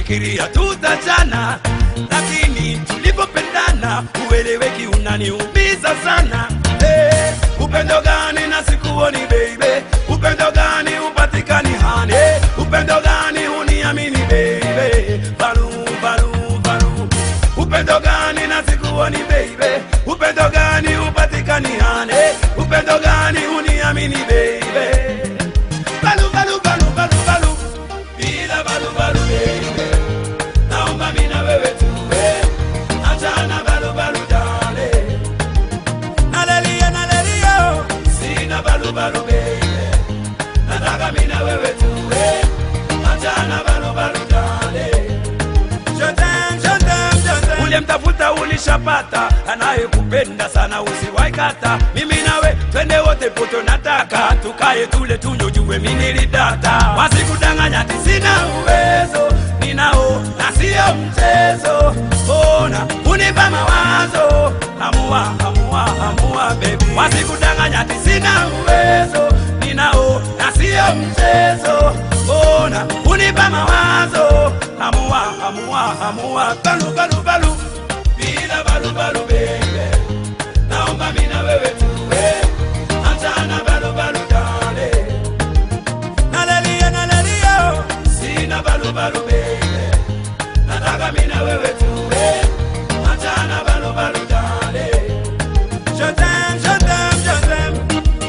nilifikiria tutachana, lakini tulipopendana ueleweki unaniumiza sana. Hey, upendo gani na sikuoni baby? Upendo gani upatikani hani? Hey, upendo gani uniamini baby? Balu, balu, balu. Upendo gani na sikuoni baby? Upendo gani upatikani hani? Hey, upendo gani uniamini baby? Balu, balu, balu, balu, balu. Bila balu, balu, baby. Naomba mimi na wewe tuwe. Achana balu, balu, darling. Nalelia, nalelia. Sina balu, balu, baby. Nataka mimi na wewe tuwe. Achana balu, balu, darling. Je t'aime, je t'aime, je t'aime. Uliyemtafuta ulishapata, anayekupenda sana usiwaikata. Mimi nawe twende wote poto, nataka tukae tule tunywe, jue mimi nilidata. Wasikudanganya ati sina uwezo, ninao na sio mchezo. Ona unipa mawazo, amua, amua, amua baby. Wasikudanganya ati sina uwezo, ninao na sio mchezo. Ona unipa mawazo, amua, amua, amua, balu, balu, balu, bila balu, balu baby. Naomba mimi na wewe tuwe, achana balu, balu darling. Nalelia, nalelia, sina balu, balu baby. Nataka mimi na wewe tuwe, achana balu, balu darling. Je t'aime, je t'aime, je t'aime.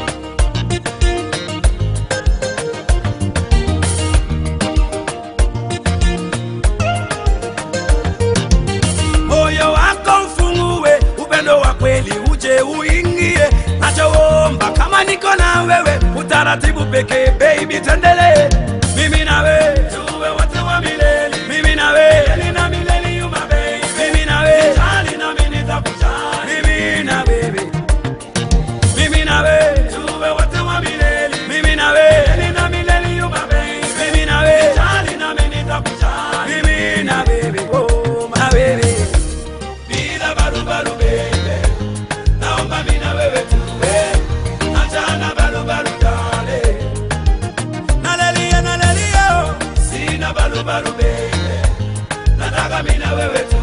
moyo wako ufungue, upendo wa kweli uje uingie. Nachoomba kama niko na wewe, utaratibu pekee, baby, tuendelee. Mimi na wewe tuwe wote wa milele, mimi na wewe milele na milele, you my baby. Mimi na wewe jali na mimi nitakujali, mimi na baby mimi na we tuwe wote wa milele, mimi na we milele na milele, you my baby, mimi na we jali na mimi nitakujali, mimi na baby, oh my baby, bila baru baru baby, naomba mimi na wewe tuwe, achana baru baru dale, nalelia nalelia, sina baru baru baby, nataka mimi na wewe tuwe